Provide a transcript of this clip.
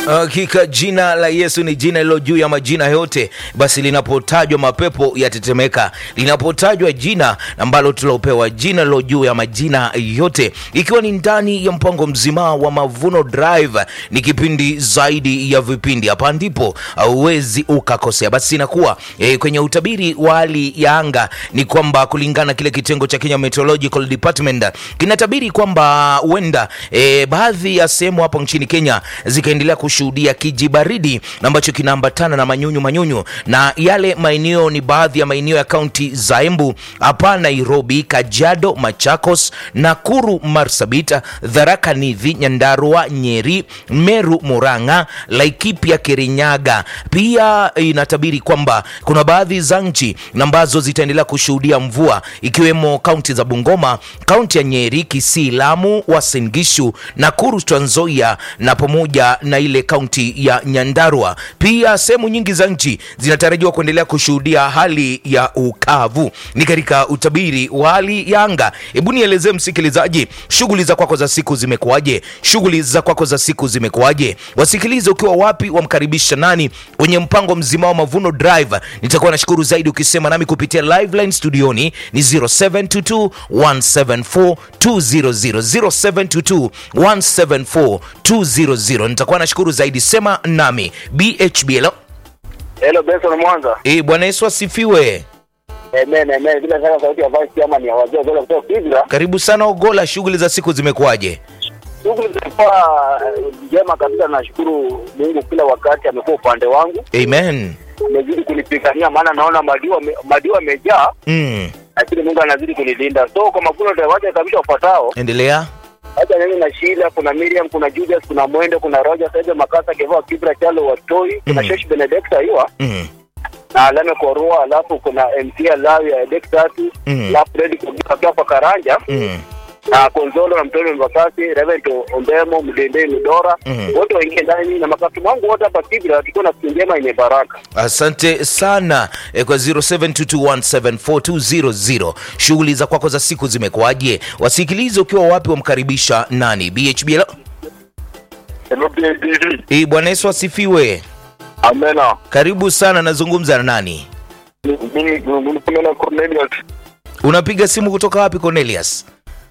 Hakika jina la Yesu ni jina lilo juu ya majina yote. Basi linapotajwa mapepo yatetemeka, linapotajwa jina ambalo tulopewa jina lilo juu ya majina yote, ikiwa ni ndani ya mpango mzima wa Mavuno Drive. Ni kipindi zaidi ya vipindi, hapa ndipo hauwezi ukakosea. Basi inakuwa e, kwenye utabiri wa hali ya anga ni kwamba kulingana kile kitengo cha Kenya Meteorological Department kinatabiri kwamba huenda e, baadhi ya sehemu hapo nchini Kenya zikaendelea kushuhudia kijibaridi ambacho kinaambatana na manyunyu manyunyu, na yale maeneo ni baadhi ya maeneo ya kaunti za Embu hapa Nairobi, Kajiado, Machakos, Nakuru, Marsabit, Tharaka Nithi, Nyandarua, Nyeri, Meru, Murang'a, Laikipia, Kirinyaga. Pia inatabiri kwamba kuna baadhi za nchi ambazo zitaendelea kushuhudia mvua ikiwemo kaunti za Bungoma, kaunti ya Nyeri, Kisii, Lamu, Uasin Gishu, Nakuru, Trans Nzoia na pamoja na ile kaunti ya Nyandarua. Pia sehemu nyingi za nchi zinatarajiwa kuendelea kushuhudia hali ya ukavu. Ni katika utabiri wa hali ya anga. Hebu nielezee msikilizaji, shughuli za kwako za siku zimekuwaje? Shughuli za kwako za siku zimekuwaje? Wasikilize ukiwa wapi, wamkaribisha nani kwenye mpango mzima wa Mavuno Drive. Nitakuwa nashukuru zaidi ukisema nami kupitia live line studioni ni 0722 174 200 0722 174 200. Nitakuwa nashukuru zaidi, sema nami BHB. Hello. Hello Benson Mwanza. Eh, Bwana Yesu asifiwe. Amen, amen. Bila shaka sauti ya Vice Chairman ya wazee wazee kutoka Kibra. Karibu sana Ogola, shughuli za siku zimekuwaje? Shughuli zilikuwa eh, njema kabisa. Nashukuru Mungu kila wakati amekuwa upande wangu, Amen. amezidi kunipigania, maana naona madiwa me- madiwa amejaa, Mm. lakini Mungu anazidi kunilinda. So kwa mavuno tawaja kabisa ufuatao, Endelea. hata mimi na Sheila, kuna Miriam, kuna Julius, kuna Mwende, kuna Roger Saido Makasa Kevaa Kibra Chalo Watoi, kuna Mm. Shesh Benedicta hiwa Mm. na Alame Korua, alafu kuna MC Alawi ya Dek tatu, Mm. alafu Fred Kugira kwa Karanja Mm. na Konzolo na Mtoni Mbakasi, Reverend Ombemo, Mdendei Mdora, Mhm. wote waingie ndani na makatibu wangu wote hapa Kibra, tukiwa na siku njema yenye baraka. Asante sana eh, kwa 0722174200. Shughuli za kwako za siku zimekuwaje? Wasikilize ukiwa wapi, wamkaribisha nani? BHB. Hello. Hello BABV. Eh, Bwana Yesu asifiwe. Amena. Karibu sana, nazungumza na nani? Mimi mimi na Cornelius. Unapiga simu kutoka wapi Cornelius?